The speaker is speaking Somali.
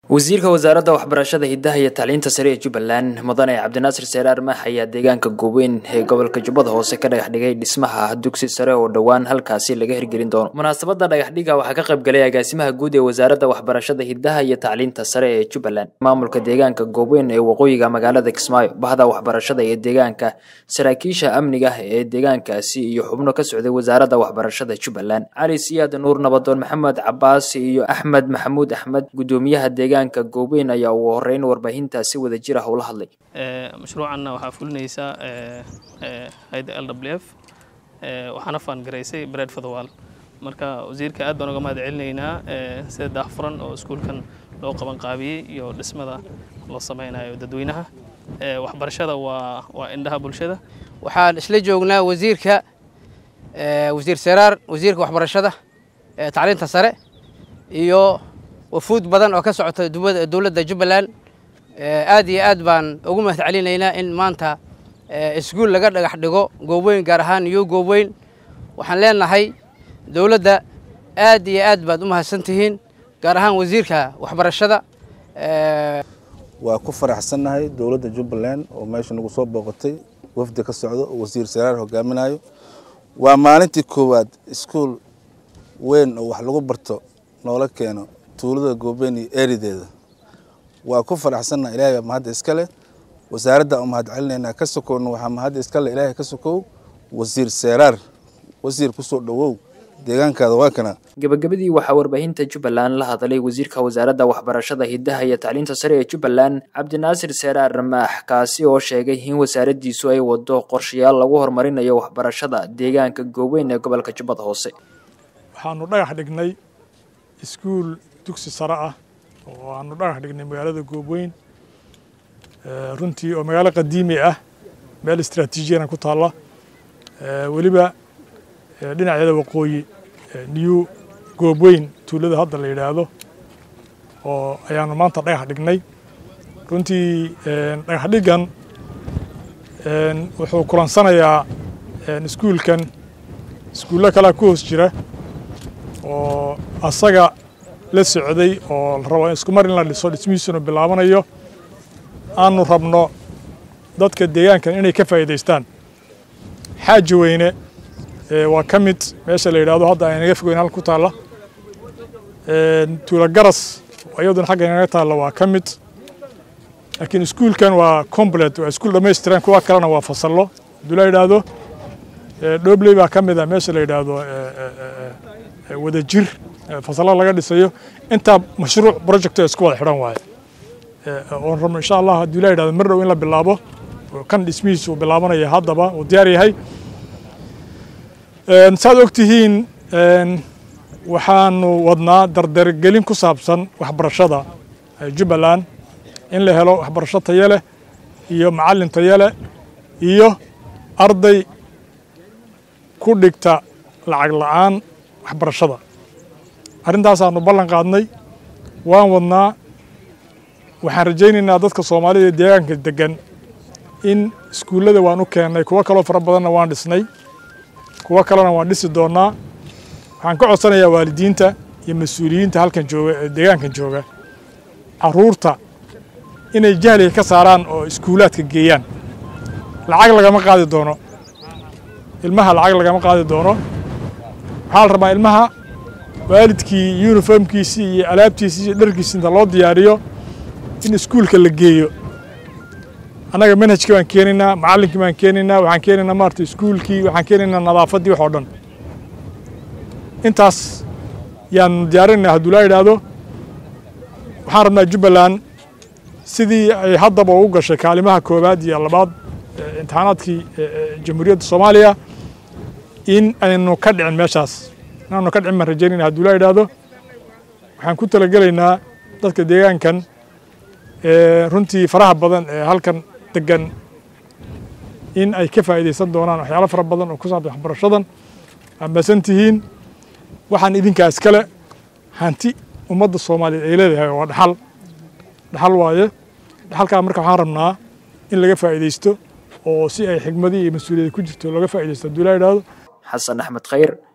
wasiirka wasaaradda waxbarashada hidaha iyo tacliinta sare ee jubbaland mudane cabdinaasir seeraar maax ayaa deegaanka gooweyn ee gobolka jubbada hoose ka dhagax dhigay dhismaha dugsi sare oo dhowaan halkaasi laga hirgelin doono munaasabadda dhagaxdhiga waxaa ka qayb galay agaasimaha guud ee wasaaradda waxbarashada hidaha iyo tacliinta sare ee jubbaland maamulka deegaanka gooweyn ee waqooyiga magaalada kismaayo bahda waxbarashada ee deegaanka saraakiisha amniga ee deegaankaasi iyo xubno ka socday wasaaradda waxbarashada jubbaland cali siyaad nuur nabadoon maxamed cabaas iyo axmed maxamuud axmed gudoomiyaha deegaanka gooweyn ayaa ugu horeyn warbaahintaa si wada jir ah ula hadlay mashruucanna waxaa fulinaysaa hayda l w f waxaana faangaraysay bread for the world marka wasiirka aad baan uga mahad celinaynaa sida daahfuran oo iskuulkan loo qaban qaabiyey iyo dhismada loo sameynayo dadweynaha waxbarashada waa waa indhaha bulshada waxaan isla joognaa wasiirka wasiir seraar wasiirka waxbarashada tacliinta sare iyo wafuud badan oo ka socota dowladda jubbaland aad iyo aad baan ugu mahad celinaynaa in maanta iskuul laga dhagax dhigo gooweyn gaar ahaan new gooweyn waxaan leenahay dowladda aad iyo aad baad u mahadsan tihiin gaar ahaan wasiirka waxbarashada waa ku faraxsannahay dowladda jubbaland oo meesha nagu soo booqatay wafdi ka socdo oo wasiir saraar hogaaminayo waa maalintii koowaad iskuul weyn oo wax lagu barto noola keeno tuulada goobeyn iyo eerideeda waa ku faraxsannaha ilaahay baa mahadda iska leh wasaaradda u mahad celinaynaa ka sokowna waxaa mahadda iska leh ilaahay ka sokow wasiir seeraar wasiir kusoo dhowow deegaankaada waa kana gabagabadii waxaa warbaahinta jubbaland la hadlay wasiirka wasaaradda waxbarashada hidaha iyo tacliinta sare ee jubbaland cabdinaasir seeraar maax kaasi oo sheegay in wasaaraddiisu ay wado qorshayaal lagu horumarinayo waxbarashada deegaanka gooweyn ee gobolka jubbada hoose waxaanu dhagax dhignay iskuul dugsi sare ah oo aanu dhagax dhignay magaalada goobweyn runtii oo magaalo qadiimi ah meel istraatiijiyana ku taalla weliba dhinaceeda waqooyi new goobweyn tuulada hadda la yidhaahdo oo ayaanu maanta dhagax dhignay runtii dhagax dhiggan wuxuu kulansanayaa iskuulkan iskuullo kalea ku hoos jira oo asaga la socday oo la rabo isku mar in la dhiso dhismihiisuna bilaabanayo aanu rabno dadka deegaankan inay ka faa'iidaystaan xaaji weyne waa ka mid meesha la yidhahdo hadda aynaga fogeyn halka ku taalla tuula garas iyaduna xagga inaga taalla waa ka mid laakiin iskuulkan waa complet waa iskuul dhammaystiran kuwa kalena waa fasallo hadduu la yidhaahdo dhobley baa ka mid ah meesha la yidhaahdo wada jir fasalla laga dhisayo intaa mashruuc project isku wada xidhan waaye oon rabno insha allah hadduu la yidhahdo mar dhow in la bilaabo kan dhismihiisa uu bilaabanaya haddaba uu diyaar yahay saad og tihiin waxaanu wadnaa dardargelin ku saabsan waxbarashada jubbaland in la helo waxbarasho tayo leh iyo macallin tayo leh iyo arday ku dhigta lacag la'aan waxbarashada arrintaasaanu ballan qaadnay waan wadnaa waxaan rajaynaynaa dadka soomaalida ee deegaanka degan in iskuullada waan u keennay kuwo kaloo fara badanna waan dhisnay kuwo kalena waan dhisi doonnaa waxaan ka codsanayaa waalidiinta iyo mas-uuliyiinta halkan jooga ee deegaankan jooga carruurta inay jahliga ka saaraan oo iskuulaadka geeyaan lacag lagama qaadi doono ilmaha lacag lagama qaadi doono waxaa la rabaa ilmaha waalidkii yuniformkiisii iyo alaabtiisii iyo dharkiisi inta loo diyaariyo in iskuulka la geeyo annaga manhajkii baan keenaynaa macallinkii baan keenaynaa waxaan keenaynaa maarata iskuulkii waxaan keenaynaa nadaafaddii wax oo dhan intaas yaanu diyaarinaynaa hadduu laa yidhaahdo waxaan rabnaa jubbaland sidii ay haddaba ugu gashay kaalimaha koowaad iyo labaad imtixaanaadkii jamhuuriyadda soomaaliya in aynu ka dhicin meeshaas inaanu ka dhicin baan rajaynayna hadduu laa yidhaahdo waxaan ku talagelaynaa dadka deegaankan runtii faraha badan ee halkan degan in ay ka faa'iidaysan doonaan waxyaalo fara badan oo ku saabsan waxbarashadan amasan tihiin waxaan idinkaa iskale hanti ummadda soomaaliyeed ay leedahay waa dhaxal dhaxal waaye dhaxalkaa marka waxaan rabnaa in laga faa'iidaysto oo si ay xigmadii iyo mas-uuliyadda ku jirto looga faa'iidaysto hadduu laa yidhaahdo xasan axmed khayr